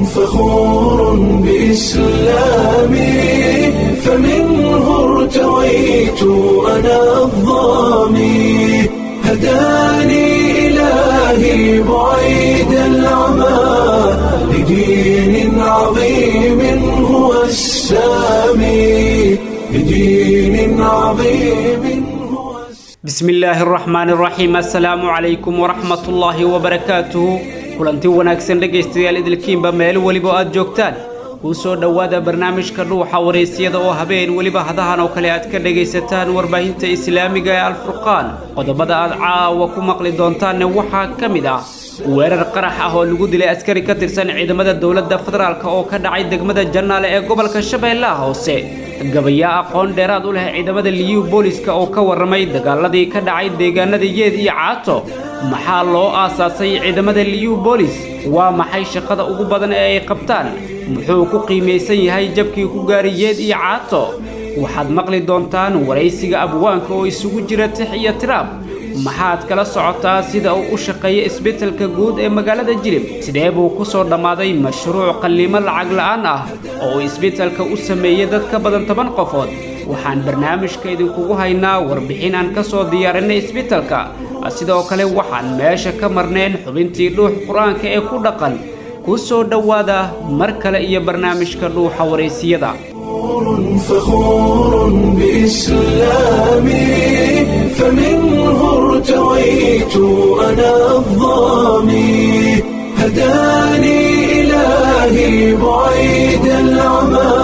فخور بإسلامي فمنه ارتويت أنا الضامي هداني إلهي بعيد العمى لدين عظيم هو السامي لدين عظيم هو السامي بسم illaahi araxmaan araxiim assalaamu calaykum waraxmatullaahi wabarakaatuhu kulanti wanaagsan dhegaystayaal idilkiinba meel weliba aad joogtaan kuu soo dhowaada barnaamijka dhuuxa waraysyada oo habeen weliba hadahan oo kale aad ka dhegaysataan warbaahinta islaamiga ee alfurqaan qodobada aad caawa ku maqli doontaanne waxaa ka mid ah weerar qarax ah oo lagu dilay askari ka tirsan ciidamada dowladda federaalk oo ka dhacay degmada jannaale ee gobolka shabeellaha hoose gabayaa aqoon dheeraad u leh ciidamada liyu booliska oo ka warramay dagaaladii ka dhacay deegaanada yeed iyo caato maxaa loo aasaasay ciidamada liyu boolis waa maxay shaqada ugu badan ee ay qabtaan muxuu ku qiimaysan yahay jabkii ku gaaray yeed iyo caato waxaad maqli doontaan waraysiga abwaanka oo isugu jira tix iyo tiraab maxaad kala socotaa sida uu u shaqeeya isbeddelka guud ee magaalada jilib sidee buu ku soo dhammaaday mashruuc qalliimo lacag la'aan ah oo uu isbeddelka u sameeyey dad ka badan toban qofood waxaan barnaamijka idinkugu haynaa warbixin aan ka soo diyaarinay isbeddelka sidoo kale waxaan meesha ka marnayn xubintii dhuux qur-aanka ee ku dhaqan ku soo dhowaada mar kale iyo barnaamijka dhuuxa waraysiyada فخور بإسلامي فمنه ارتويت أنا الضامي هداني إلهي بعيد العمى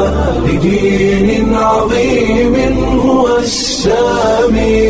لدين عظيم هو السامي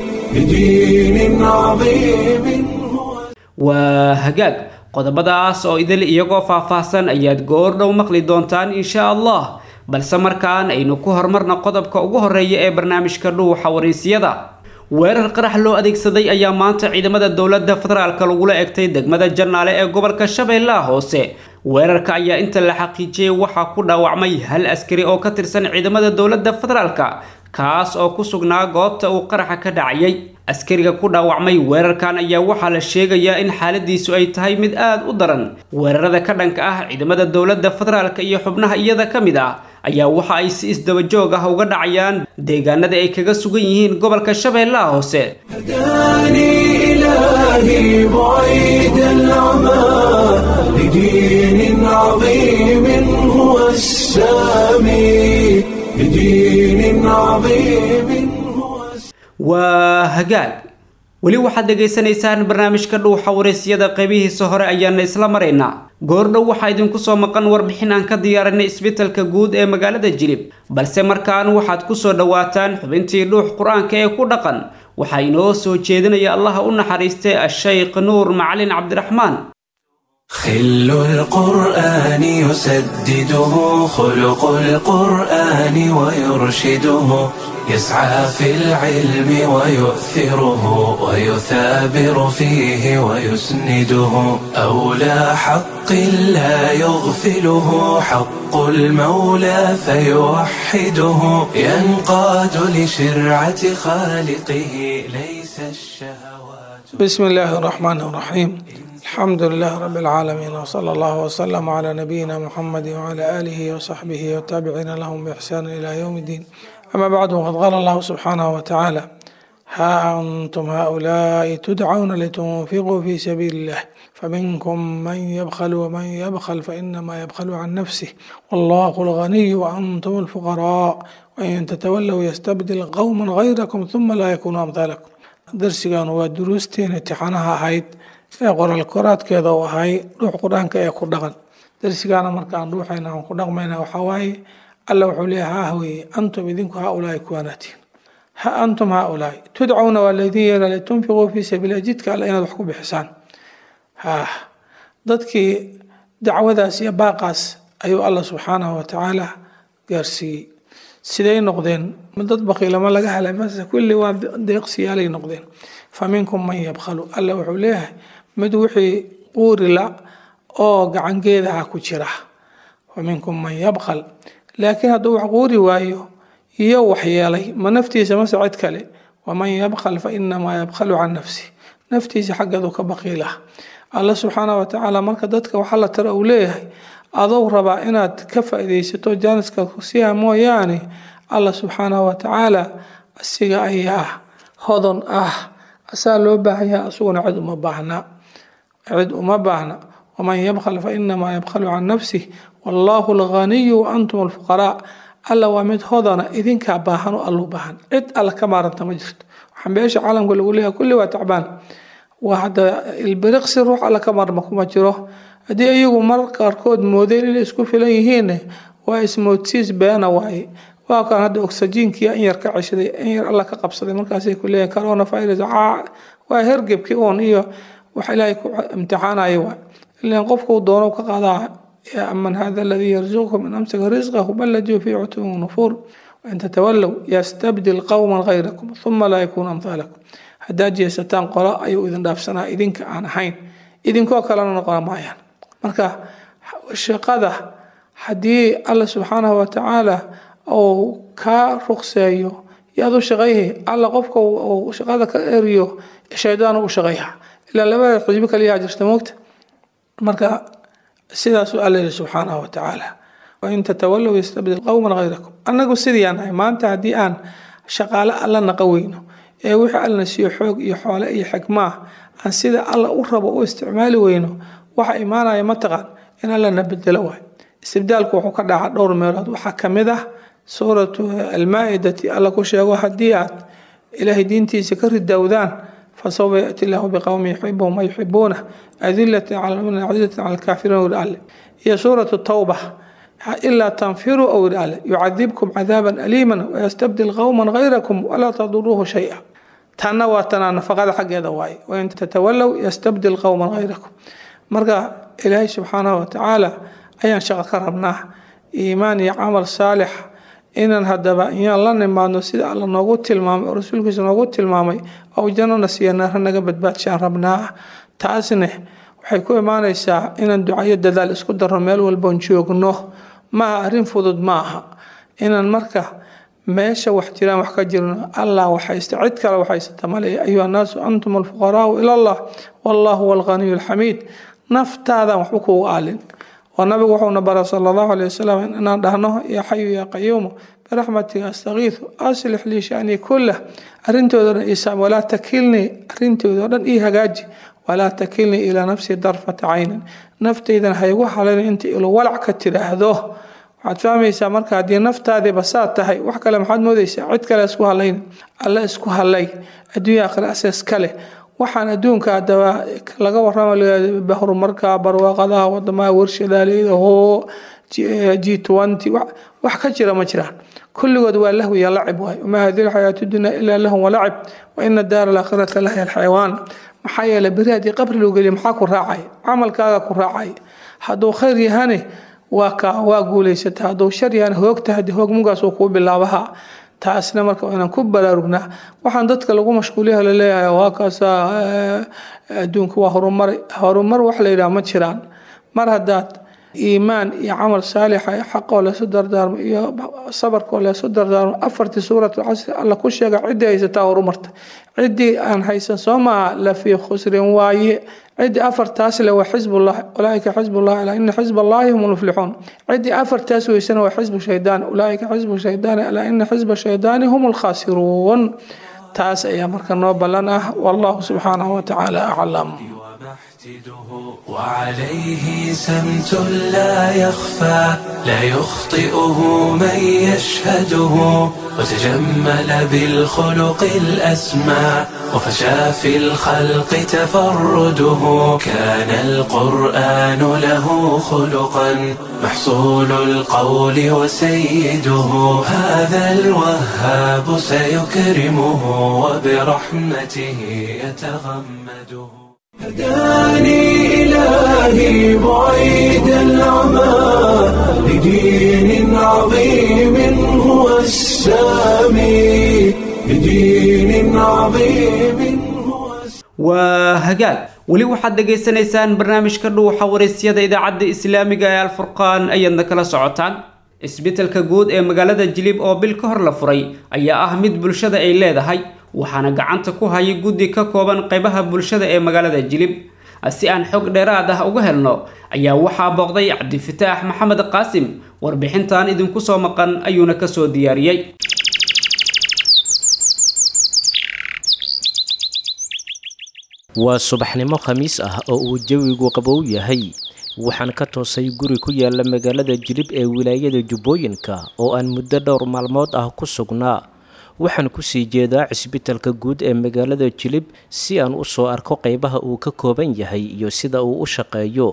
لدين عظيم هو waa hagaag qodobadaas oo idil iyagoo faahfaahsan ayaad goordhow maqli doontaan insha allah balse markaan aynu ku horumarna qodobka ugu horeeya ee barnaamijka dhuuxa waraysyada weerar qarax loo adeegsaday ayaa maanta ciidamada dowladda federaalka lagula egtay degmada jannaale ee gobolka shabeellaha hoose weerarka ayaa inta la xaqiijiyey waxaa ku dhaawacmay hal askari oo ka tirsan ciidamada dowladda federaalka kaas oo ku sugnaa goobta uu qaraxa ka dhacayay askariga ku dhaawacmay weerarkan ayaa waxaa la sheegayaa in xaaladiisu ay tahay mid aad u daran weerarada ka dhanka ah ciidamada dowladda federaalka iyo xubnaha iyada ka mid ah ayaa waxa ay si isdabajoog ah uga dhacayaan deegaanada ay kaga sugan yihiin gobolka shabeellaha hoose هداني إلهي بعيد العمى لدين عظيم هو السامي لدين عظيم هو السامي waa hagaag weli waxaad dhegaysanaysaan barnaamijka dhuuxa waraysyada qaybihiisa hore ayaana isla maraynaa goordhow waxaa idinku soo maqan warbixin aan ka diyaarinay isbeddelka guud ee magaalada jilib balse markaan waxaad ku soo dhowaataan xubintii dhuux qur-aanka ee ku dhaqan waxaa inoo soo jeedinaya allaha u naxariistay ashaykh nuur macalin cabdiraxmaan خل القرآن يسدده خلق القرآن ويرشده يسعى في العلم ويؤثره ويثابر فيه ويسنده أولى حق لا يغفله حق المولى فيوحده ينقاد لشرعة خالقه ليس الشهوات بسم الله الرحمن الرحيم الحمد لله رب العالمين وصلى الله وسلم على نبينا محمد وعلى آله وصحبه والتابعين لهم بإحسان إلى يوم الدين أما بعد وقد قال الله سبحانه وتعالى ها أنتم هؤلاء تدعون لتنفقوا في سبيل الله فمنكم من يبخل ومن يبخل فإنما يبخل عن نفسه والله الغني وأنتم الفقراء وإن تتولوا يستبدل قوما غيركم ثم لا يكونوا أمثالكم درسيgan waa duruusteen imtixaanaha ahayd ee qoraal koraadkeeda uu ahay dhuux qur-aanka ee ku dhaqan darsigaana markaan dhuuxayna aan ku dhaqmayna waxaa waaye alla wuxuu leeyahay ha weeye antum idinku haa-ulaahi kuwaanaatiin ha antum haa-ulaahi tudcauna waa laydin yeela litunfiquu fii sabiililah jidka alle inaad wax ku bixisaan ha dadkii dacwadaas iyo baaqaas ayuu alla subxaanahu watacaala gaarsiiyey siday noqdeen ma dad baqiilama laga helay mase kulli waa deeqsiyaalay noqdeen fa minkum man yabkhalu alla wuxuu leeyahay mid wixii quurila oo gacangeedaha ku jira wa minkum man yabkhal laakiin hadduu wax quuri waayo iyo waxyeelay ma naftiisa mase cid kale waman yabkhal fa inamaa yabkhalu can nafsi naftiisa xaggeedu ka baqiilah alla subxaana wa tacaala marka dadka waxaa la tara uu leeyahay adou rabaa inaad ka faa-idaysato jaaniska kusiha mooyaane alla subxaanahu wa tacaala asiga ayaa hodon ah asaa loo baahanyaha asuguna cid uma baahna cid uma baahna waman yabkhal fa inamaa yabkhalu can nafsih wallahu alghaniyu wa antum alfuqaraa alla waa mid hodana idinkaa baahan oo allu baahan cid alla ka maaranta ma jirto waxaan beesha caalamka lagu leeyahay kulli waa tacbaan waa hadda ilbiriqsi ruux alla ka maarma kuma jiro haddii iyagu mar qaarkood moodeen inay isku filan yihiin waa ismoodsiis beena waaye waa kan hadda oxygenkii in yar ka ceshaday in yar alla ka qabsaday markaasay ku leeyahin corona virus waa hergebkii uun iyo wax ilaahay ku imtixaanaya waa ilan qofku doono ka qaadaa yaa aman hada aladii yarzuqukum in amsaka risqahu bal lajuu fii cutuwin nufuur wain tatawallow yastabdil qowman gayrakum uma laa yakuunu amhaalakum haddaad jeesataan qolo ayuu idin dhaafsanaa idinka aan ahayn idinkoo kalena noqon maayaan marka shaqada haddii alla subxaanahu wa tacaala uu kaa ruqseeyo yaad u shaqayhay alla qofka uu shaqada ka eriyo shaydaan u shaqeeya ilaa labada xisbi kaliyaa jirta moogta marka sidaasuu alla yihi subxaanahu wa tacaala wain tatawallow yastabdil qowman gayrakum annagu sidiiaan nahay maanta haddii aan shaqaale alla naqa weyno ee wixii allana siiyo xoog iyo xoole iyo xikmaah aan sida alla u rabo u isticmaali weyno waxa imaanaya mataqaan in allana bedelo waay istibdaalku wuxuu ka dhaca dhowr meelood waxaa kamid ah suuratu almaa-idati alla ku sheego haddii aad ilaahay diintiisa ka ridowdaan fasawfa yaati illaahu biqowmi yuxibuhum wa yuxibuuna adilatin cala lmuminiin cazizatin cala alkaafiriin wiri alle iyo suuratu tawba ilaa tanfiruu ow yiri alle yucadibkum cadaaban aliiman wayastabdil qowman gayrakum walaa taduruuhu shay-a tanna waa tanaa nafaqada xaggeeda waaye wain tatawallow yastabdil qowman gayrakum marka ilaahay subxaanahu watacaala ayaan shaqo ka rabnaa iimaan iyo camal saalix inaan hadaba iyaan la nimaadno sida alla noogu tilmaamay oo rasuulkiisa noogu tilmaamay oo jannana siiya naara naga badbaadshaan rabnaa taasne waxay ku imaanaysaa inaan ducayo dadaal isku darno meel walboon joogno maaha arrin fudud ma aha inaan marka meesha wax jiraan wax ka jirno allah waxaysta cid kale waxaysata male ayuha annaasu antum alfuqaraau ila allah wallahu huwa alghaniyu alxamiid naftaadan waxba kuugu aalin oo nabigu wuxuuna bara sala allahu aleyh wasalam inaan dhahno yaa xayu yaa qayuumu biraxmatika astakiisu aslix lii shanii kullah arrintooda dhan isaam walaa takilnii arrintooda o dhan ii hagaaji walaa takilnii ilaa nafsii darfata caynin naftaydan haygu halayn inta ilo walac ka tiraahdo waxaad fahmaysaa marka haddii naftaadiiba saa tahay wax kale maxaad moodaysaa cid kale isku halayn alle isku halay adduunya akhira asees kale waxaan adduunka adaba laga warama horumarka barwaaqadaha wadamaha warshadaaleeda hoo g twenty wax ka jira ma jiraan kulligood waa lahwi iyo lacib waay wamaa hadihi lxayaatu dunya ilaa lahum walacib wa ina daara alaakhirata lahiya alxayawaan maxaa yeelay beri haddii qabri loo geliyo maxaa ku raacay camalkaaga ku raacay hadduu khayr yahane waa ka waa guulaysata hadduu shar yahane hoogta haddii hoog mugaas uu kuu bilaabaha taasna marka inaan ku baraarugnaa waxaan dadka lagu mashquuliyaha laleeyahay waa kaasa adduunka waa horumar horumar wax la yidhaha ma jiraan mar haddaad iimaan iyo camal saalixa xaqoo leesu dardaarmo iyo sabarkoo leesu dardaarmo afartii suuratul casri alla ku sheega ciddii haysataa horumarta ciddii aan haysan soo maaha la fii khusrin waaye ciddii afartaas le waa xisbullah ulaaika xisbullah alaa ina xisb allahi hum lmuflixuun ciddii afartaas weysana waa xisbu shaydaan ulaaika xisbu shaydaani alaa ina xisba shaydaani hum lkhaasiruun taas ayaa marka noo ballan ah wallahu subxaanahu watacaala aclam وعليه سمت لا يخفى لا يخطئه من يشهده وتجمل بالخلق الأسمى وفشى في الخلق تفرده كان القرآن له خلقا محصول القول وسيده هذا الوهاب سيكرمه وبرحمته يتغمده هداني إلهي بعيد العمى لدين عظيم هو السامي لدين عظيم هو waa hagaag weli waxaad dhegaysanaysaan barnaamijka dhuuxa waraysyada idaacadda islaamiga ee alfurqaan ayaadna kala socotaan isbitaalka guud ee magaalada jilib oo bil ka hor la furay ayaa ah mid bulshada ay leedahay waxaana gacanta ku hayay guddi ka kooban qaybaha bulshada ee magaalada jilib si aan xog dheeraad ah uga helno ayaa waxaa booqday cabdifataax maxamed qaasim warbixintan idinku soo maqan ayuuna kasoo diyaariyey waa subaxnimo khamiis ah oo uu jawigu qabow yahay waxaan ka toosay guri ku yaala magaalada jilib ee wilaayada jubbooyinka oo aan muddo dhowr maalmood ah ku sugnaa waxaan kusii jeedaa cisbitalka guud ee magaalada jilib si aan u soo arko qaybaha uu ka kooban yahay iyo sida uu u shaqeeyo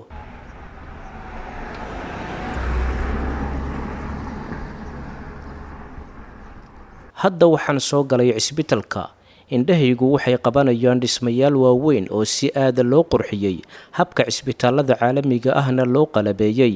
hadda waxaan soo galay cisbitalka indhahaygu waxay qabanayaan dhismayaal waaweyn oo si aada loo qurxiyey habka cisbitaalada caalamiga ahna loo qalabeeyey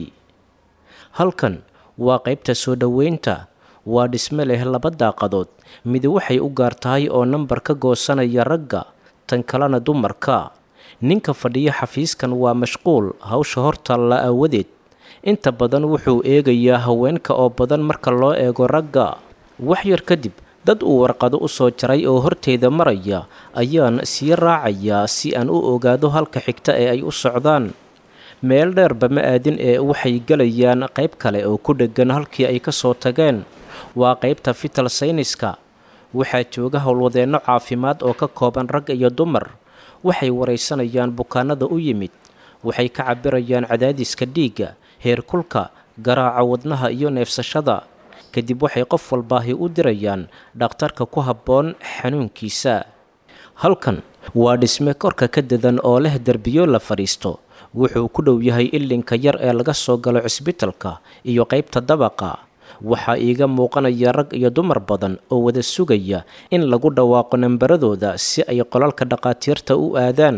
halkan waa qaybta soo dhoweynta waa dhisme leh laba daaqadood midi waxay u gaar tahay oo nambar ka goosanaya ragga tan kalena dumarka ninka fadhiya xafiiskan waa mashquul hawsha hortaalla aawadeed inta badan wuxuu eegayaa haweenka oo badan marka loo eego ragga wax yar kadib dad uu warqado u soo jaray oo horteyda maraya ayaan sii raacayaa si aan u ogaado halka xigta ee ay u socdaan meel dheerba ma aadin ee waxay gelayaan qayb kale oo ku dheggan halkii ay ka soo tageen waa qaybta fital sayniska waxaa jooga howlwadeenno caafimaad oo ka kooban rag iyo dumar waxay waraysanayaan bukaanada u yimid waxay ka cabirayaan cadaadiska dhiigga heerkulka garaaca wadnaha iyo neefsashada kadib waxay qof walbaahi u dirayaan dhakhtarka ku habboon xanuunkiisa halkan waa dhisme korka ka dadan oo leh derbiyo la fadhiisto wuxuu ku dhow yahay ilinka yar ee laga soo galo cisbitalka iyo qaybta dabaqa waxaa iiga muuqanaya rag iyo dumar badan oo wada sugaya in lagu dhawaaqo nambaradooda si ay qolalka dhaqaatiirta u aadaan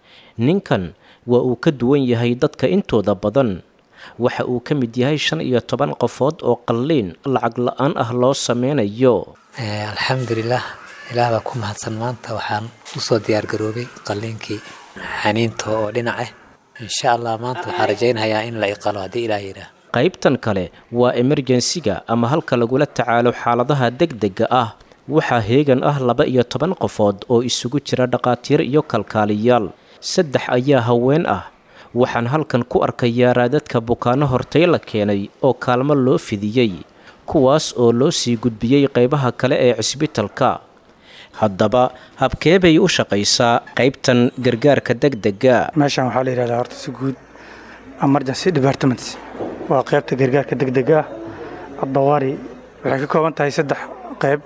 ninkan waa uu ka duwan yahay dadka intooda badan waxa uu ka mid yahay shan iyo toban qofood oo qalliin lacag la-aan ah loo sameynayo alxamdulilah ilaah baa ku mahadsan maanta waxaan usoo diyaargaroobay qalliinkii xaniinta oo dhinac ah insha allah maanta waxaan rajaynayaa in la iqalo haddii ilaah yidhaah qaybtan kale waa emerjensiga ama halka lagula tacaalo xaaladaha degdega ah waxaa heegan ah laba iyo toban qofood oo isugu jira dhaqaatiir iyo kalkaaliyaal saddex ayaa haween ah waxaan halkan ku arkayaa raadadka bukaano hortay la keenay oo kaalmo loo fidiyey kuwaas oo loo sii gudbiyey qaybaha kale ee cisbitalka haddaba habkee bay u shaqaysaa qaybtan gargaarka degdega meeshan waxaa la yidhahdaa horta si guud emergency departments waa qaybta gargaarka degdega ah abdawaari waxay ka kooban tahay saddex qayb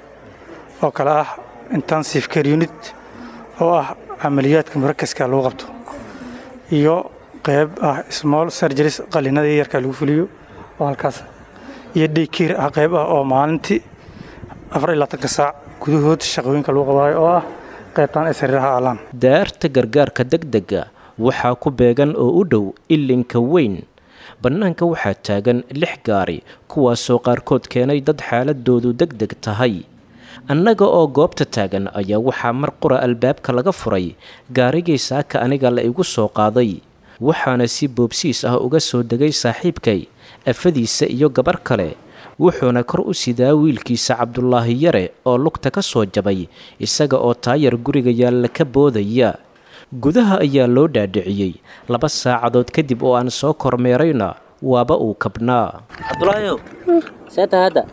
oo kale ah intensive care unit oo ah camaliyaadka murakaska lagu qabto iyo qayb ah small surgeries qalinada yarka lagu fuliyo oo halkaas iyo daykeer ah qayb ah oo maalintii afar iyo labaatanka saac gudahood shaqooyinka lagu qabaayo oo ah qaybtaan ay sariiraha aalaan daarta gargaarka degdega waxaa ku beegan oo u dhow ilinka weyn bannaanka waxaa taagan lix gaari kuwaasoo qaarkood keenay dad xaaladoodu deg deg tahay annaga oo goobta taagan ayaa waxaa mar qura albaabka laga furay gaarigii saaka aniga la igu soo qaaday waxaana si boobsiis ah uga soo degay saaxiibkay afadiisa iyo gabar kale wuxuuna kor u sidaa wiilkiisa cabdulaahi yare oo lugta ka soo jabay isaga oo taayar guriga yaalla ka boodaya gudaha ayaa loo dhaadhiciyey laba saacadood kadib oo aan soo kormeerayna waaba uu kabnaa cabdulaahiyow seeta hadda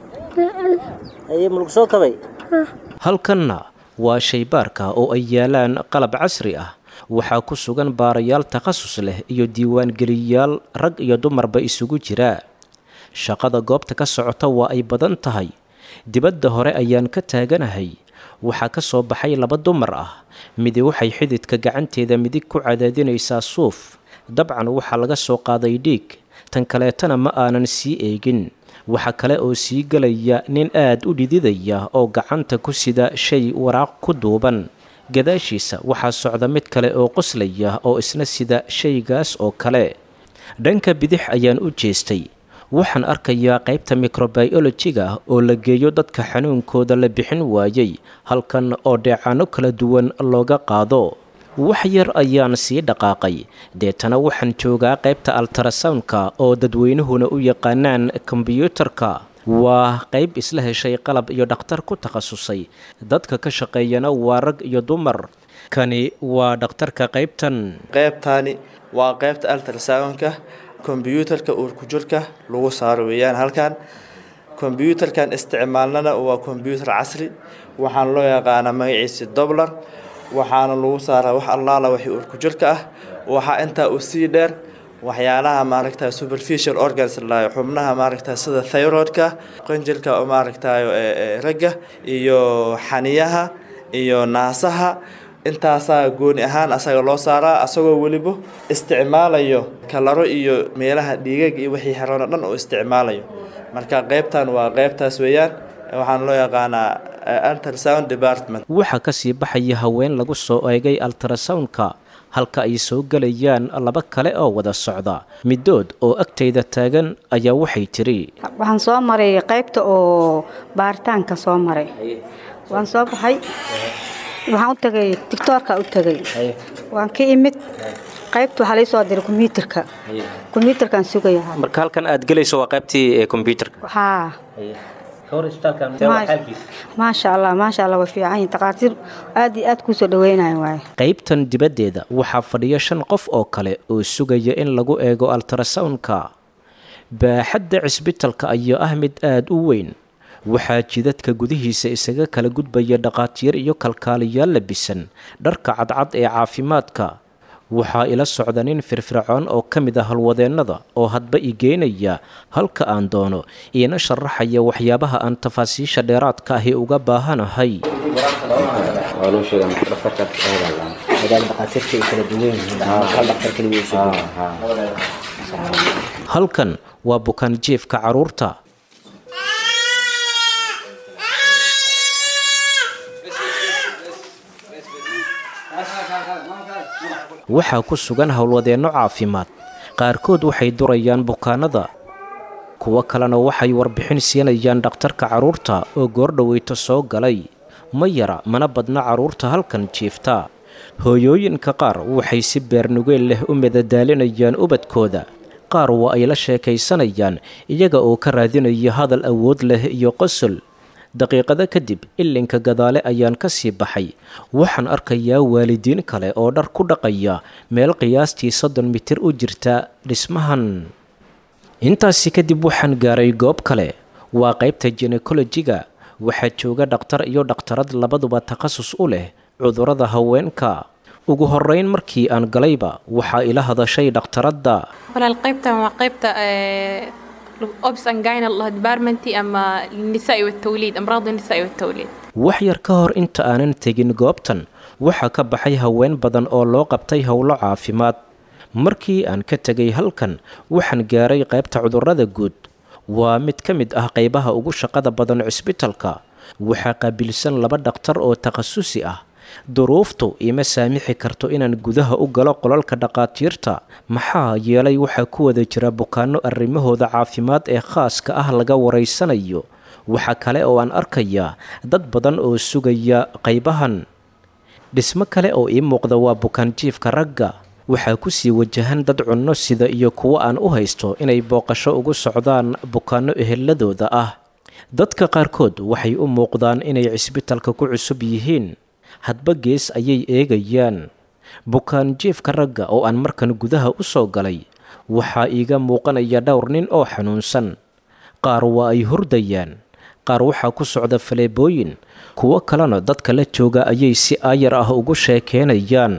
aye mulug soo kabay halkanna waa shaybaarka oo ay yaalaan qalab casri ah waxaa ku sugan baarayaal takhasus leh iyo diiwaangeliyayaal rag iyo dumarba isugu jira shaqada goobta ka socota waa ay badan tahay dibadda hore ayaan ka taaganahay waxaa ka soo baxay laba dumar ah midi waxay xididka gacanteeda midig ku cadaadinaysaa suuf dabcan waxaa laga soo qaaday dhiig tan kaleetana ma aanan sii eegin waxaa kale oo sii gelaya nin aad u dhididaya oo gacanta ku sida shay waraaq ku duuban gadaashiisa waxaa socda mid kale oo qoslaya oo isna sida shaygaas oo kale dhanka bidix ayaan u jeestay waxaan arkayaa qaybta mikrobiolojiga oo la geeyo dadka xanuunkooda la bixin waayey halkan oo dheecaano kala duwan looga qaado wax yar ayaan sii dhaqaaqay deetana waxaan joogaa qaybta altrasoundka oo dadweynuhuna u yaqaanaan kombyuutarka waa qayb isla heshay qalab iyo dhakhtar ku takhasusay dadka ka shaqeeyana waa rag iyo dumar kani waa dhakhtarka qaybtan qaybtaani waa qaybta altrasoundka kombyuutarka uurkujirka lagu saaro weeyaan halkan kombyuutarkan isticmaalnana waa kombyuutar casri waxaana loo yaqaanaa magaciisi doblar waxaana lagu saaraa wax allaala wixii uurkujirka ah waxaa intaa uu sii dheer waxyaalaha maaragta superficial organs layo xubnaha maaragta sida thyroidka qanjilka oo maaragtayo ragga iyo xaniyaha iyo naasaha intaasaa gooni ahaan asaga loo saaraa asagoo weliba isticmaalayo kalaro iyo meelaha dhiigag iyo wixii xeroon oo dhan oo isticmaalayo marka qaybtan waa qaybtaas weeyaan waxaana loo yaqaanaa ultrasound department waxaa ka sii baxaya haween lagu soo eegay altrasoundka halka ay soo gelayaan laba kale oo wada socda middood oo agtayda taagan ayaa waxay tidhi waxaan soo maray qaybta oo baaritaanka soo maray waan soo baxay waxaan u tagay tictoorka u tagay waan ka imid qaybta waxaa laysoo diray kombyuutarka kombyuutarkaan sugaya marka halkan aad gelayso waa qaybtii kombyuutarka haa maasha allah maasha allah way fiican yihin takhaatiir aad iyo aad kuu soo dhaweynayan waaye qaybtan dibaddeeda waxaa fadhiya shan qof oo kale oo sugaya in lagu eego altrasoundka baaxadda cisbitalka ayaa ah mid aada u weyn waxaa jidadka gudihiisa isaga kala gudbaya dhaqaatiir iyo kalkaaliyaal labisan dharka cadcad ee caafimaadka waxaa ila socda nin firfircoon oo ka mid ah halwadeennada oo hadba i geynaya halka aan doono iina sharaxaya waxyaabaha aan tafaasiisha dheeraadka ahi uga baahanahay halkan waa bukaan jiefka caruurta waxaa ku sugan howlwadeenno caafimaad qaarkood waxay durayaan bukaanada kuwo kalena waxay warbixin siinayaan dhakhtarka carruurta oo goordhoweyto soo galay ma yara mana badna carruurta halkan jiifta hooyooyinka qaar waxay si beernugeel leh u madadaalinayaan ubadkooda qaar waa ay la sheekaysanayaan iyaga oo ka raadinaya hadal awood leh iyo qosol daqiiqado kadib ilinka gadaale ayaan ka sii baxay waxaan arkayaa waalidiin kale oo dhar ku dhaqaya meel qiyaastii soddon mitir u jirta dhismahan intaasi kadib waxaan gaaray goob kale waa qaybta jinekolojiga waxaa jooga dhakhtar iyo dhakhtarad labaduba takhasus u leh cudurrada haweenka ugu horeyn markii aan galayba waxaa ila hadashay dhakhtaradda walaal qaybtan waa qaybta obs angina allah departmenti ama nisaa watawliid amraadu nisaa watawliid wax yar ka hor inta aanan tegin goobtan waxaa ka baxay haween badan oo loo qabtay howlo caafimaad markii aan ka tegay halkan waxaan gaaray qaybta cudurrada guud waa mid ka mid ah qaybaha ugu shaqada badan cisbitalka waxaa qaabilsan laba dhakhtar oo takhasusi ah duruuftu ima saamixi karto inaan gudaha u galo qolalka dhaqaatiirta maxaa yeelay waxaa ku wada jira bukaanno arrimahooda caafimaad ee khaaska ah laga waraysanayo waxaa kale oo aan arkayaa dad badan oo sugaya qaybahan dhismo kale oo ii muuqda waa bukaanjiifka ragga waxaa kusii wajahan dad cunno sida iyo kuwo aan u haysto inay booqasho ugu socdaan bukaanno eheladooda ah dadka qaarkood waxay u muuqdaan inay cisbitalka ku cusub yihiin hadba gees ayay eegayaan bukaan jiefka ragga oo aan markan gudaha u soo galay waxaa iiga muuqanaya dhowr nin oo xanuunsan qaar waa ay hurdayaan qaar waxaa ku socda faleebooyin kuwo kalena dadka la jooga ayay si aayar ah ugu sheekeenayaan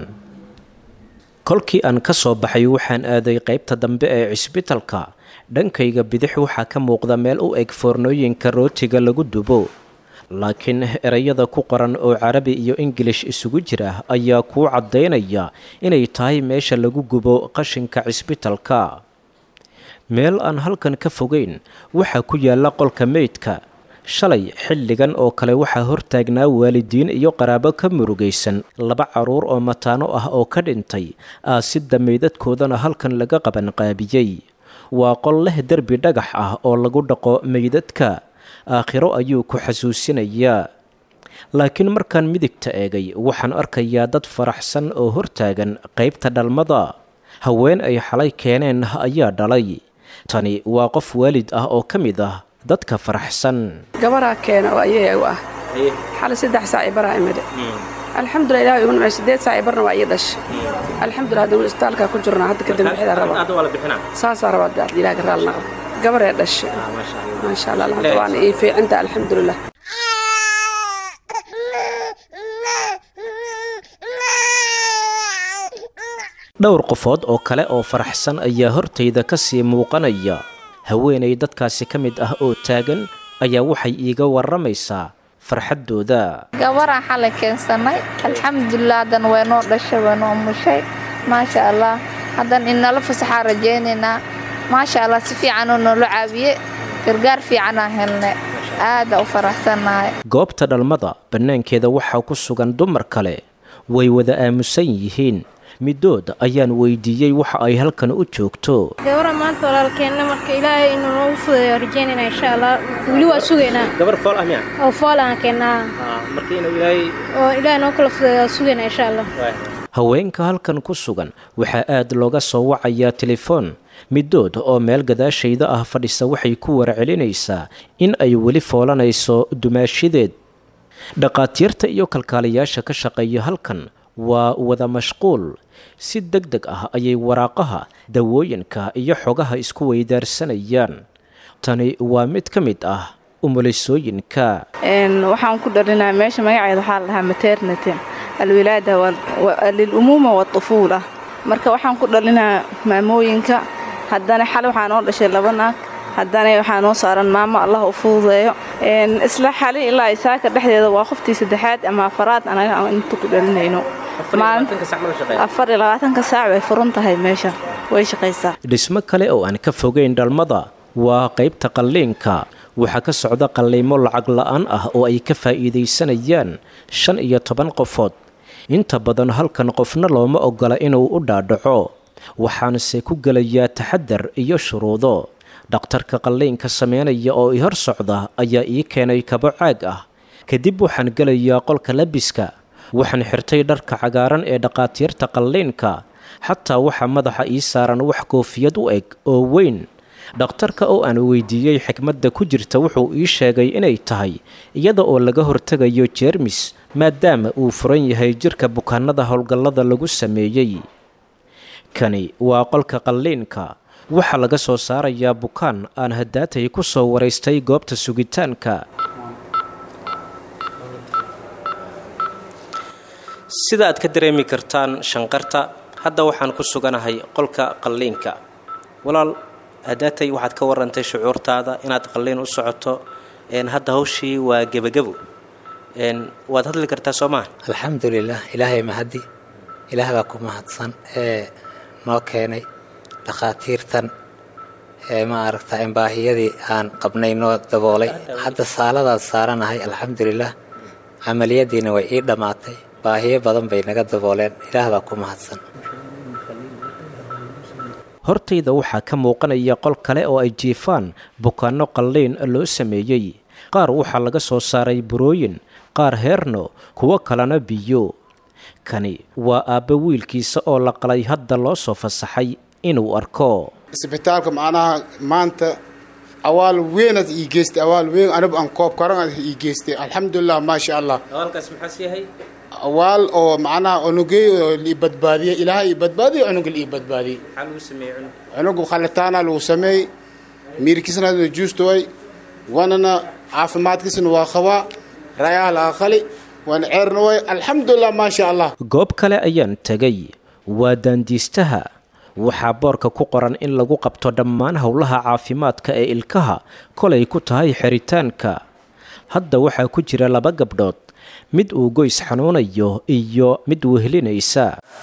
kolkii aan ka soo baxay waxaan aaday qaybta dambe ee cisbitalka dhankayga bidix waxaa ka muuqda meel u eg foornooyinka rootiga lagu dubo laakiin ereyada ku qoran oo carabi iyo ingilish isugu jira ayaa kuu caddaynaya inay tahay meesha lagu gubo qashinka cisbitalka meel aan halkan ka fogeyn waxaa ku yaalla qolka meydka shalay xilligan oo kale waxaa hortaagnaa waalidiin iyo qaraabo ka murugaysan laba carruur oo mataano ah oo ka dhintay aasidda meydadkoodana halkan laga qabanqaabiyey waa qol leh derbi dhagax ah oo lagu dhaqo meydadka aakhiro ayuu ku xasuusinayaa laakiin markaan midigta eegay waxaan arkayaa dad faraxsan oo hortaagan qaybta dhalmada haween ay xalay keeneen ayaa dhalay tani waa qof waalid ah oo ka mid ah dadka faraxsan gabaraa keena oo ayay u ah xalay saddex saac i baraa imide alxamdulilah ilaah igu nimcay sideed saac barna waa ii dhashay alxamdulilah hadda weli isbitaalkaa ku jirnaa hadda kadib bixida rabaa saasaa rabaa hadda ilaah garaal naqo gabaree dhashay maasha allah alxamdu waana ii fiicinta alxamdulilah dhowr qofood oo kale oo faraxsan ayaa hortayda ka sii muuqanaya haweenay dadkaasi ka mid ah oo taagan ayaa waxay iiga warramaysaa farxaddooda gabaraan xalay keensanay alxamdulilah haddan way noo dhashay way noo mushay maasha allah haddan inala fasaxaa rajaynaynaa maasha allah si fiicanoo noola caawiye gargaar fiicanaa helnay aada u faraxsannahay goobta dhalmada bannaankeeda waxaa ku sugan dumar kale way wada aamusan yihiin middood ayaan weydiiyey waxa ay halkan u joogto gabara maanta walaalkeenna marka ilaahay inuu noogu fudayo rajaynayna insha allah weli waa sugaynaa gabar fool ah miya oo fool aan keennaa marka inuu ilaahay oo ilaahay noo kala fudayo waa sugaynaa insha allah haweenka halkan ku sugan waxaa aad looga soo wacayaa telefoon middood oo meel gadaashayda ah fadhisa waxay ku warcelinaysaa in ay weli foolanayso dumaashideed dhaqaatiirta iyo kalkaaliyaasha ka shaqeeya halkan waa wada mashquul si deg deg ah ayay waraaqaha dawooyinka iyo xogaha isku weydaarsanayaan tani waa mid ka mid ah umulisooyinka waxaan ku dhalinaa meesha magaceeda waxaa la dhahaa maternity alwilaada lilumuuma waطufuula marka waxaan ku dhalinaa maamooyinka haddana xale waxaa noo dhashay laba naag haddana waxaa noo saaran maamo allah u fududeeyo isla xali ilaa isaaka dhexdeeda waa qoftii saddexaad ama afaraad anaga aan inta ku dhalinayno afar iyo labaatanka saac way furan tahay meesha way shaqaysaa dhismo kale oo aan ka fogeyn dhalmada waa qaybta qalliinka waxaa ka socda qalliimo lacag la'aan ah oo ay ka faa'iidaysanayaan shan iyo toban qofood inta badan halkan qofna looma oggola inuu u dhaadhaco waxaanse ku gelayaa taxadar iyo shuruudo dhakhtarka qalliinka sameynaya oo i hor socda ayaa ii keenay kabo caag ah kadib waxaan gelayaa qolka labiska waxaan xirtay dharka cagaaran ee dhaqaatiirta qalliinka xataa waxaa madaxa ii saaran wax koofiyad u eg oo weyn dhakhtarka oo aan weydiiyey xikmadda ku jirta wuxuu ii sheegay inay tahay iyada oo laga hortegayo jeermis maadaama uu furan yahay jirka bukaanada howlgallada lagu sameeyey kani waa qolka qalliinka waxaa laga soo saarayaa bukaan aan haddaatay ku soo waraystay goobta sugitaanka sida aad ka dareemi kartaan shanqarta hadda waxaan ku suganahay qolka qalliinka walaal haddaatay waxaad ka warantay shucuurtaada inaad qalliin u socoto hadda hawshii waa gebagabo waad hadli kartaa soo maha alxamdulilah ilaahay mahadi ilaah baa ku mahadsan ee noo keenay dhakhaatiirtan ee ma aragta baahiyadii aan qabnay noo daboolay hadda saaladaad saaranahay alxamdulilah camaliyadiina way ii dhammaatay baahiyo badan bay naga dabooleen ilaah baa ku mahadsan hortayda waxaa ka muuqanaya qol kale oo ay jiifaan bukaanno qalliin loo sameeyey qaar waxaa laga soo saaray burooyin qaar heerno kuwo kalena biyo kani waa aabba wiilkiisa oo la qalay hadda loo soo fasaxay inuu arko isbitaalka macnaha maanta awaal weynaad ii geystay awaal weyn anigu aan koob karan ii geystay alxamdulilah maasha allah awaalkaas maxaas yahay awaal oo macnaha unugey oo lii badbaadiyey ilaahay ii badbaadiyey cunuga lii badbaadiyey maxaa lagu sameeyey cunug cunugu khalitaana lagu sameeyey miirkiisana juustoway wanana caafimaadkiisana waa qabaa rayaha laga qali waan ceerna way alxamdulilah maasha allah goob kale ayaan tegay waa daandiistaha waxaa boorka ku qoran in lagu qabto dhammaan howlaha caafimaadka ee ilkaha kolay ku tahay xiritaanka hadda waxaa ku jira laba gabdhood mid uu goys xanuunayo iyo mid wehlinaysa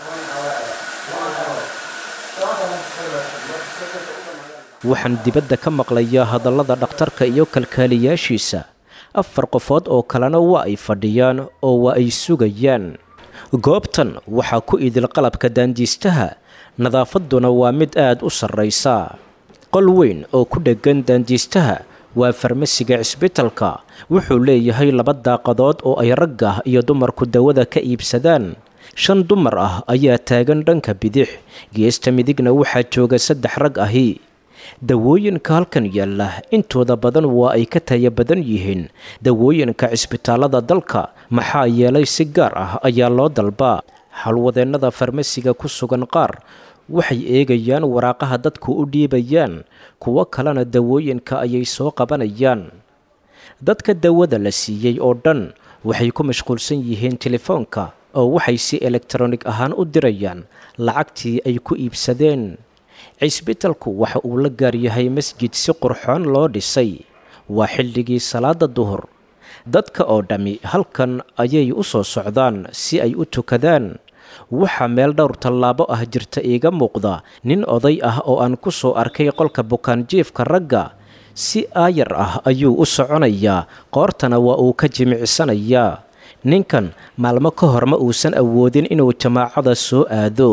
waxaan dibadda ka maqlayaa hadallada dhakhtarka iyo kalkaaliyaashiisa afar qofood oo kalena waa ay fadhiyaan oo waa ay sugayaan goobtan waxaa ku idil qalabka daandiistaha nadaafadduna waa mid aad u sarraysa qol weyn oo ku dheggan daandiistaha waa farmasiga cisbitalka wuxuu leeyahay laba daaqadood oo ay ragga iyo dumarku dawada ka iibsadaan shan dumar ah ayaa taagan dhanka bidix geesta midigna waxaa jooga saddex rag ahi dawooyinka halkan yaalla intooda badan waa ay ka taya badan yihiin dawooyinka cisbitaalada dalka maxaa yeelay si gaar ah ayaa loo dalbaa howlwadeennada farmasiga ku sugan qaar waxay eegayaan waraaqaha dadku u dhiibayaan kuwo kalena dawooyinka ayay soo qabanayaan dadka dawada la siiyey oo dhan waxay ku mashquulsan yihiin telefoonka oo waxay si elektronig ahaan u dirayaan lacagtii ay ku iibsadeen cisbitalku waxa uu la gaaryahay masjid si qurxoon loo dhisay waa xilligii salaada duhur dadka oo dhammi halkan ayay u soo socdaan si ay u tukadaan waxaa meel dhowr tallaabo ah jirta iiga muuqda nin oday ah oo aan ku soo arkay qolka bukaanjiifka ragga si aayar ah ayuu u soconayaa qoortana waa uu ka jimicsanayaa ninkan maalmo ka hor ma uusan awoodin inuu jamaacada soo aado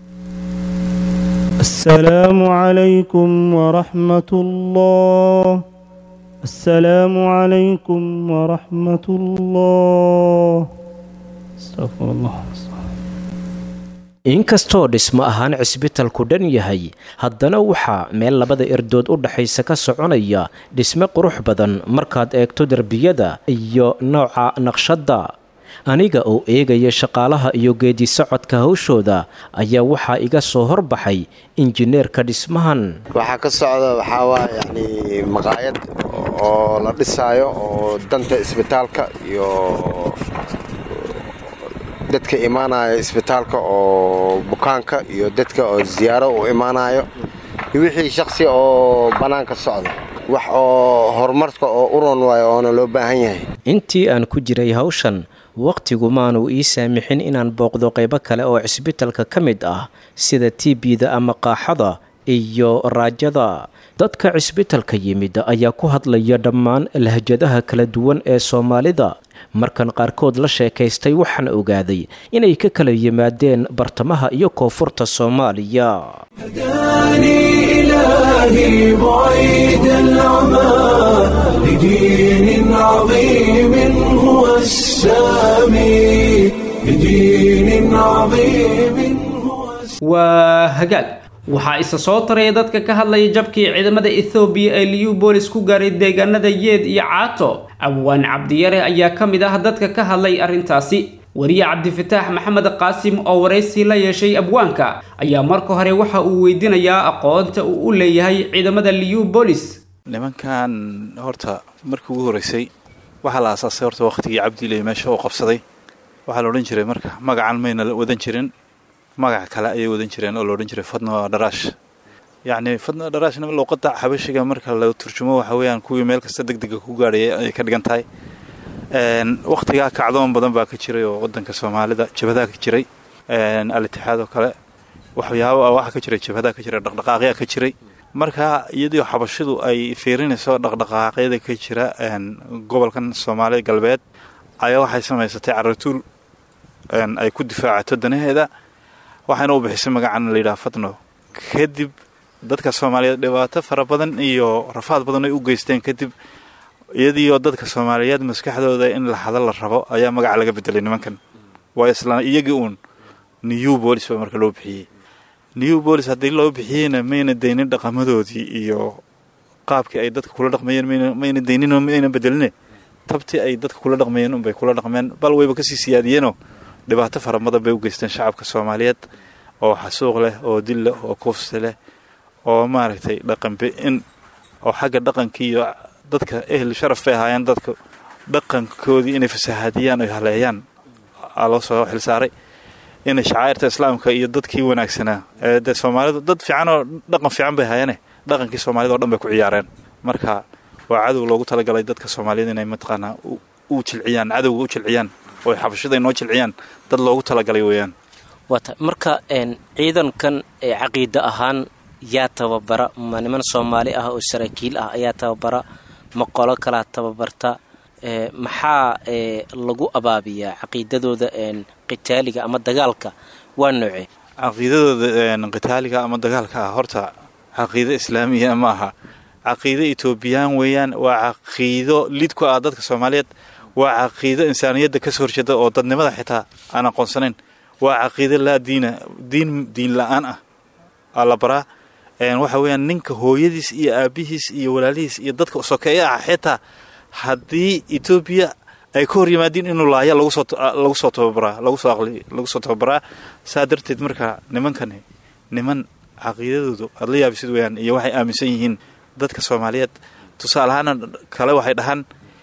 السلام عليكم ورحمة الله السلام عليكم ورحمة الله استغفر الله inkastoo dhismo ahaan cisbitalku dhan yahay haddana waxaa meel labada erdood u dhaxaysa ka soconaya dhisme qurux badan markaad eegto derbiyada iyo nooca naqshadda aniga oo eegaya shaqaalaha iyo geedi socodka hawshooda ayaa waxaa iga soo horbaxay injineerka dhismahan waxaa ka socda waxaa waa yacni maqaayad oo la dhisaayo oo danta isbitaalka iyo dadka imaanaya isbitaalka oo bukaanka iyo dadka oo ziyaaro u imaanayo iyo wixii shaksi oo bannaanka socda wax oo horumarka oo u ron waayo oona loo baahan yahay intii aan ku jiray hawshan wakhtigu maanu ii saamixin inaan booqdo qaybo kale oo cisbitalka ka mid ah sida tiibida ama qaaxada iyo raajada dadka cisbitalka yimid ayaa ku hadlaya dhammaan lahjadaha kala duwan ee soomaalida markan qaarkood la sheekaystay waxaan ogaaday inay ka kala yimaadeen bartamaha iyo koonfurta soomaaliya إلهي بعيد العمى لدين عظيم هو السامي لدين عظيم waa hagaag waxaa isa soo taraya dadka ka hadlaya jabkii ciidamada ethoobiya ee liubolis ku gaaray deegaanada yeed iyo caato abwaan cabdiyare ayaa ka mid ah dadka ka hadlay arrintaasi wariye cabdifataax maxamed qaasim oo waraysi la yeeshay abwaanka ayaa marka hore waxa uu weydiinayaa aqoonta uu u leeyahay ciidamada liubolis nimankan horta markii ugu horreysay waxaa la aasaasay horta wakhtigii cabdiley meesha uu qabsaday waxaa la odhan jiray marka magacan mayna wadan jirin magac kale ayay wadan jireen oo la odhan jiray fadno dharaash yacni fadno dharaashna luuqadda xabashiga marka la turjumo waxa weeyaan kuwii meel kasta deg dega ku gaadhayay ayay ka dhigan tahay wakhtigaa kacdoon badan baa ka jiray oo wadanka soomaalida jabhadaa ka jiray al-itixaad oo kale waxyaaba waxaa ka jiray jabhadaa ka jiray dhaqdhaqaaqyaa ka jiray marka iyadoo xabashidu ay fiirinayso dhaqdhaqaaqyada ka jira gobolkan soomaalida galbeed ayaa waxay samaysatay caratuul ay ku difaacato danaheeda waxayna u bixisay magacan layidhaha fadno kadib dadka soomaaliyeed dhibaato fara badan iyo rafaad badan ay u geysteen kadib iyadiioo dadka soomaaliyeed maskaxdooda in la hada la rabo ayaa magaca laga bedelay nimankan waa isla iyagii uun new bolis baa marka loo bixiyey new bolis haddii loo bixiyeyna mayna daynin dhaqamadoodii iyo qaabkii ay dadka kula dhaqmayeen mayna dayninoo mayna bedeline tabtii ay dadka kula dhaqmayeen unbay kula dhaqmeen bal wayba kasii siyaadiyeenoo dhibaato fara badan bay u geysteen shacabka soomaaliyeed oo xasuuq leh oo dil leh oo kufsi leh oo maaragtay dhaqanbi-in oo xagga dhaqankii iyo dadka ehel sharaf bay ahaayeen dadka dhaqankoodii inay fasahaadiyaan oy haleeyaan aa loo soo xilsaaray inay shacairta islaamka iyo dadkii wanaagsanaa ee dee soomaalidu dad fiican oo dhaqan fiican bay ahaayeene dhaqankii soomaalida o dhan bay ku ciyaareen marka waa cadow loogu talagalay dadka soomaaliyeed inay mataqaanaa u jilciyaan cadowga u jilciyaan oo xabashada inoo jilciyaan dad loogu talagalay weeyaan waata marka ciidankan ee caqiide ahaan yaa tababara ma niman soomaali ah oo saraakiil ah ayaa tababara ma qolo kalaa tababarta maxaa lagu abaabiyaa caqiidadooda qitaaliga ama dagaalka waa nooce caqiidadooda qitaaliga ama dagaalka ah horta caqiido islaamiya ma aha caqiido etoobiyaan weeyaan waa caqiido lid ku ah dadka soomaaliyeed waa caqiido insaaniyadda ka soo horjeeda oo dadnimada xitaa aan aqoonsanayn waa caqiido laa diina diin diin la-aan ah aa la baraa waxa weeyaan ninka hooyadiis iyo aabihiis iyo walaalihiis iyo dadka sokeeya ah xitaa haddii etoobiya ay ka hor yimaadiin inuu laaya lagu soo tababaraa lagu soo tababaraa saa darteed marka nimankani niman caqiidadoodu aad la yaabisid weyaan iyo waxay aaminsan yihiin dadka soomaaliyeed tusaale ahaana kale waxay dhahaan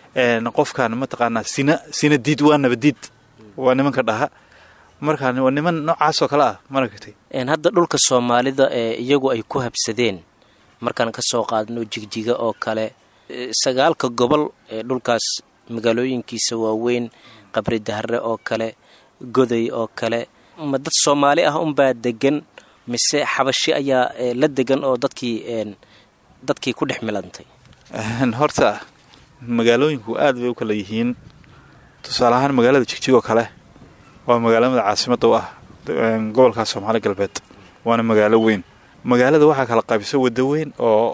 qofkan mataqaanaa sina sina diid waa nabadiid waa nimanka dhaha markaa waa niman noocaasoo kale ah maragtay hadda dhulka soomaalida ee iyagu ay ku habsadeen markaan ka soo qaadno jigjiga oo kale sagaalka gobol ee dhulkaas magaalooyinkiisa waaweyn qabri dahre oo kale goday oo kale ma dad soomaali ah unbaa degan mise xabashi ayaa la degan oo dadkii dadkii ku dhex milantay horta magaalooyinku aad bay u kala yihiin tusaale ahaan magaalada jigjig oo kale waa magaalamada caasimada u ah gobolka soomaali galbeed waana magaalo weyn magaalada waxaa kala qaybisa wada weyn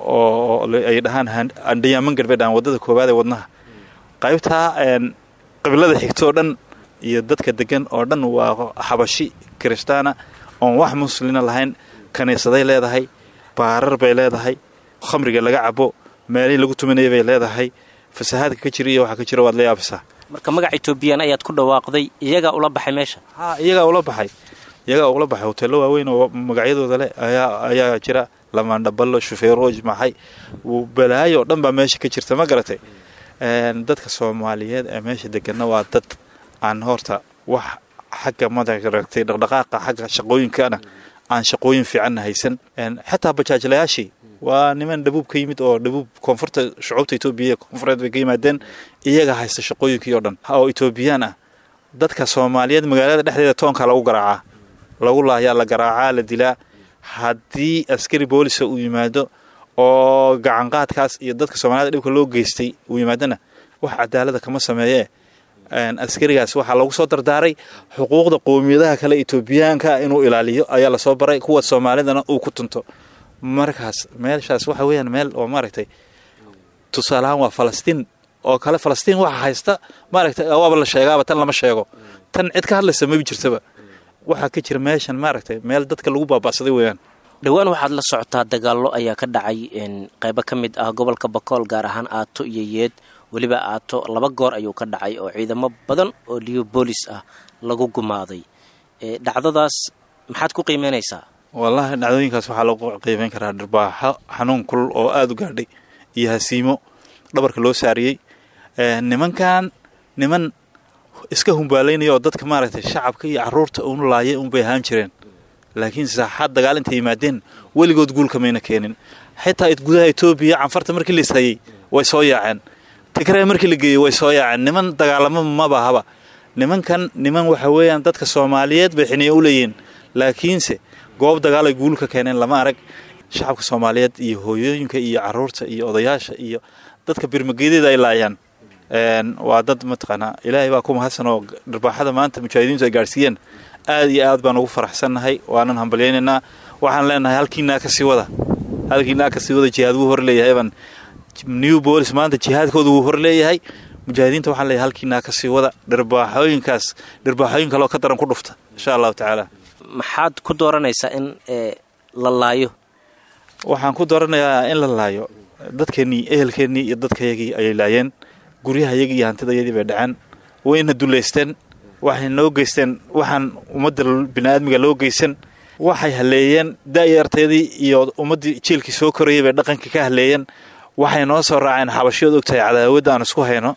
oo ay dhahaan andhayaaman galbeed aan wadada koowaad ee wadnaha qaybtaa qabilada xigto oo dhan iyo dadka degan oo dhan waa xabashi kiristaana oon wax muslina lahayn kaniisaday leedahay baarar bay leedahay khamriga laga cabo meelihii lagu tumanaya bay leedahay fasahaadka ka jira iyo waxaa ka jira waad la yaabisaa marka magac etoobiyaan ayaad ku dhawaaqday iyagaa ula baxay meesha ha iyagaa ula baxay iyagaa ula baxay hoteello waaweyn oo magacyadooda leh ayaa ayaa jira lamaandhaballo shufeerooj maxay balaayo oo dhan baa meesha ka jirta ma garatay dadka soomaaliyeed ee meesha degana waa dad aan horta wax xagga madaragtay dhaqdhaqaaqa xagga shaqooyinkana aan shaqooyin fiicanna haysan xataa bajaajlayaashii waa niman dhabuub ka yimid oo dhabuub koonfurta shucuubta etoobiya koonfureed bay ka yimaadeen iyaga haysta shaqooyinkii oo dhan oo etoobiyaan ah dadka soomaaliyeed magaalada dhexdeeda toonka lagu garaacaa lagu laayaa la garaacaa la dilaa haddii askari boolisa uu yimaado oo gacanqaadkaas iyo dadka soomaaliyed dhibka loo geystay uu yimaadona wax cadaalada kama sameeyee askarigaas waxaa lagu soo dardaaray xuquuqda qowmiyadaha kale etoobiyaanka inuu ilaaliyo ayaa lasoo baray kuwa soomaalidana uu ku tunto markaas meeshaas waxa weeyaan meel oo maaragtay tusaaleahaan waa falastiin oo kale falastiin waxa haysta maaragtay waaba la sheegaaba tan lama sheego tan cid ka hadlaysa mabi jirtaba waxaa ka jira meeshan maaragtay meel dadka lagu baaba'saday weeyaan dhowaan waxaad la socotaa dagaallo ayaa ka dhacay qaybo ka mid ah gobolka bakool gaar ahaan aato iyo yeed weliba aato laba goor ayuu ka dhacay oo ciidamo badan oo liyo boolis ah lagu gumaaday dhacdadaas maxaad ku qiimeynaysaa wallaahi dhacdooyinkaas waxaa lagu qiimeyn karaa dharbaaxo xanuun kulul oo aada u gaadhay iyo hasiimo dhabarka loo saariyey nimankan niman iska humbaalaynaya oo dadka maaragtay shacabka iyo caruurta un laayay unbay ahaan jireen laakiin saaxaad dagaal intay yimaadeen weligood guulka mayna keenin xitaa gudaha etoobiya canfarta markii la ishayey way soo yaaceen tigree markii la geeyey way soo yaaceen niman dagaalamo mabahaba nimankan niman waxa weeyaan dadka soomaaliyeed bay xiniyo u leeyihiin laakiinse goob dagaal ay guul ka keeneen lama arag shacabka soomaaliyeed iyo hooyooyinka iyo caruurta iyo odayaasha iyo dadka birmageedeeda ay laayaan waa dad mataqaanaa ilaahay baa ku mahadsan oo dharbaaxada maanta mujaahidiintu ay gaadhsiiyeen aad iyo aad baan ugu faraxsannahay waanan hambalyaynaynaa waxaan leenahay halkiinaa ka sii wada halkiinaa ka sii wada jihaad wuu hor leeyahay baan new bolis maanta jihaadkooda wuu hor leeyahay mujaahidiinta waxaan leeyahay halkiinaa ka sii wada dharbaaxooyinkaas dharbaaxooyin kaloo ka daran ku dhufta insha allahu tacaala maxaad ku dooranaysaa in la laayo waxaan ku dooranayaa in la laayo dadkeennii ehelkeennii iyo dadkayagii ayay laayeen guryahayagii iyo hantidayadii bay dhaceen wayna dullaysteen waxay noo geysteen waxaan ummadda bini'aadmiga loo geysan waxay haleeyeen da'yarteedii iyo ummaddii jielkii soo korayay bay dhaqankii ka haleeyeen waxay noo soo raaceen xabashiyood ogtahay cadaawadda aan isku hayno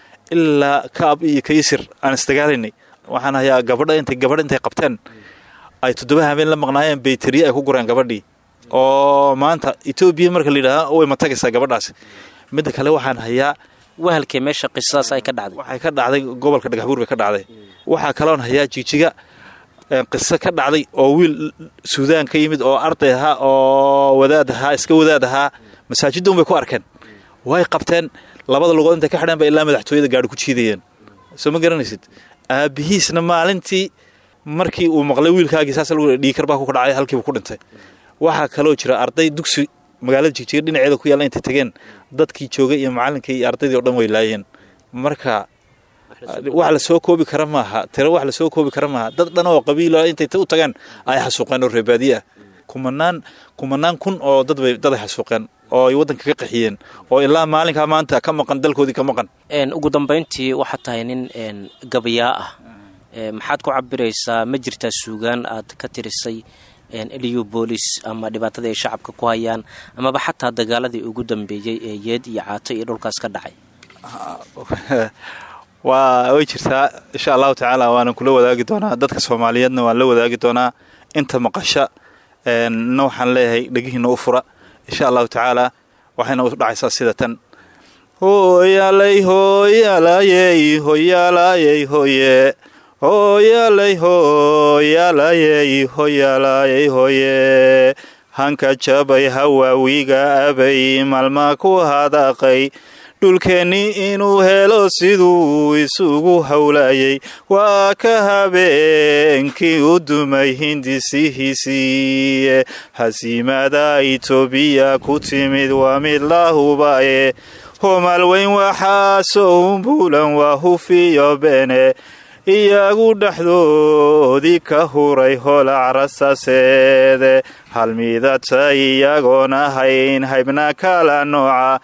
ilaa kaab iyo kaysir aan isdagaalaynay waxaan hayaa gabadha intay gabadh intay qabteen ay toddoba habeen la maqnaayeen bayteriye ay ku gureen gabadhii oo maanta etoobiya marka la yidhaaha way matagaysaa gabadhaasi midda kale waxaan hayaa wahalkee meesha qisadaas ay ka dhacday waxay ka dhacday gobolka dhagaxbuur bay ka dhacday waxaa kaloon hayaa jijiga qiso ka dhacday oo wiil suudaan ka yimid oo arday ahaa oo wadaad ahaa iska wadaad ahaa masaajidda un bay ku arkeen way qabteen labada lugood intay ka xidheen ba ilaa madaxtooyada gaadhi ku jiidayeen soo ma garanaysid aabihiisna maalintii markii uu maqlay wiilkaagii saas lagu dhiikar baa ku dhacay halkiibu ku dhintay waxaa kaloo jira arday dugsi magaalada jigjiga dhinaceeda ku yaalla intay tageen dadkii joogay iyo macallinkii iyo ardaydii o dhan way laayeen marka wax la soo koobi kara maaha tiro wax la soo koobi kara maaha dad dhan oo qabiilo intay u tageen ay xasuuqeen oo reebaadiye ah kumanaan kumanaan kun oo dad bay dad ay xasuuqeen oo ay waddanka ka qaxiyeen oo ilaa maalinkaa maanta ka maqan dalkoodii ka maqan ugu dambayntii waxaad tahay nin gabayaa ah maxaad ku cabiraysaa ma jirtaa suugaan aad ka tirisay eliyo boolis ama dhibaatada ay shacabka ku hayaan amaba xataa dagaaladii ugu dambeeyey ee yeed iyo caato iyo dhulkaas ka dhacay waa way jirtaa insha allahu tacaala waanan kula wadaagi doonaa dadka soomaaliyeedna waan la wadaagi doonaa inta maqasha na waxaan leeyahay dhegihiina u fura insha allahu tacaala waxayna u dhacaysaa sida tan hooyaalay hooyaalayey hooyaalayey hooye hooyaalay hooyaalayey hooyaalayey hooye hanka jabay hawaawiga abay maalmaa ku hadaaqay dhulkeenni inuu helo siduu isugu howlayay waa ka habeenkii u dumay hindisihiisiiye hasiimada itoobiya ku timid waa mid la hubaye homaal weyn waxaasoo umbuulan waa hufiyo beene iyagu dhexdoodii ka huray holac rasaaseede halmidata iyagoon ahayn haybna kala nooca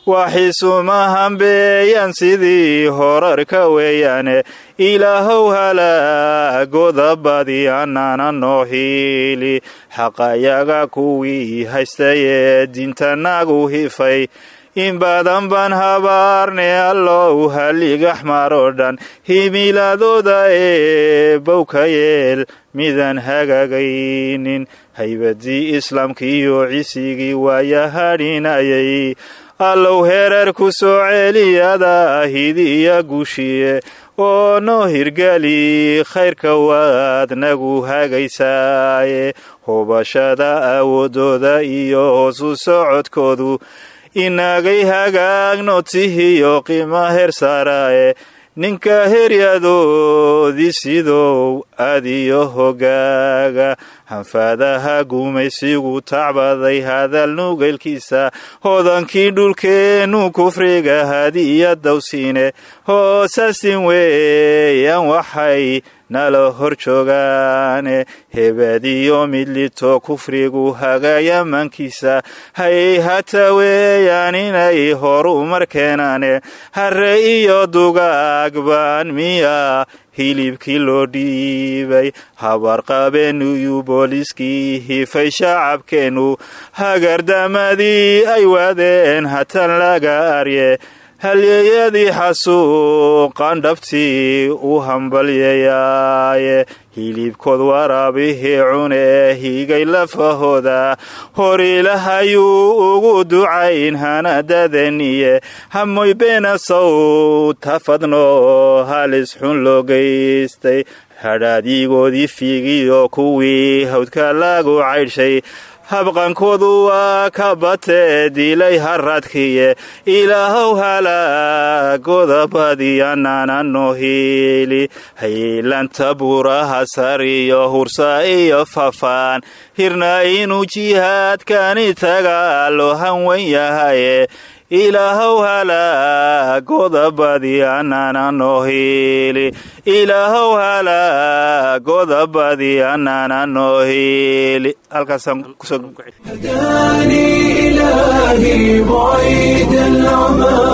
waxisuma hambeeyaan sidii horarka weeyaane ilaahow halaagoda badi anana noo hiili xaqayaga kuwii haystayee diintanagu hifay in badan baan habaarne allow haligaxmar oo dhan himiladooda ee bowka yeel midaan hagaagaynin haybadii islaamkiiyo cisigii waaya hadhinayay allow hereer ku soo celiyada hidiya guushiye oo noo hirgeli khayrka waad nagu hagaysaaye hubashada awoodooda iyo hoosu socodkoodu inagay hagaagno tihiyo qiima heer saaraaye ninka heryadoodii sidow adiyo hogaaga hanfaadaha gumaysigu tacbaday hadal nugeylkiisa hodankii dhulkeennu kufriga hadiya dawsiine hoosaasin weeyaan waxay nala hor joogaane hebadiyo midlito kufrigu hagayamankiisa hay hata weeyaan inay horumar keenaane harre iyo dugaag baan miya hilibkii loo dhiibay habarqabeenuyu booliskii hifay shacabkeennu hagardamadii ay waadeen hatan laga arye halyeeyadii xasuuqan dhabtii u hambalyayaaye hilibkood waraabihii cunee higay lafahooda hor ilahayuu ugu ducayn hanadadeniye hamoy beenasow tafadno halis xun loo geystay hadhaadyigoodii fiigiyo kuwii hawdka lagu caydhshay habqankoodu waa ka batee dilay haradkiye ilaahow halaagoda badiyanana noo hiili haylanta buuraha sariyo hursa iyo fafaan hirna inuu jihaadkani taga loo hanwan yahaye ilaahow halaagoda badiyanana noo hiili ilaahow halaagoda badiyanana noo hiili halkaasaan kusoo هداني إلهي بعيد العمى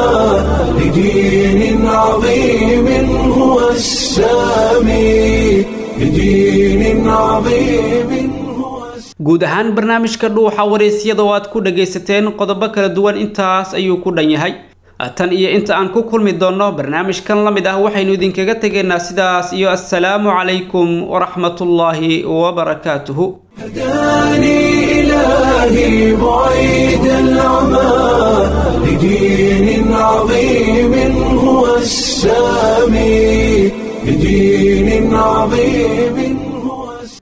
لدين عظيم هو السامي لدين عظيم guud ahaan barnaamijka dhuuxa waraysyada oo aad ku dhagaysateen qodobo kala duwan intaas ayuu ku dhan yahay tan iyo inta aan ku kulmi doonno barnaamijkan la mid ah waxaynu idinkaga tegaynaa sidaas iyo assalaamu calaykum waraxmatullaahi wabarakaatuhu هداني إلهي بعيد العمى لدين عظيم هو السامي لدين عظيم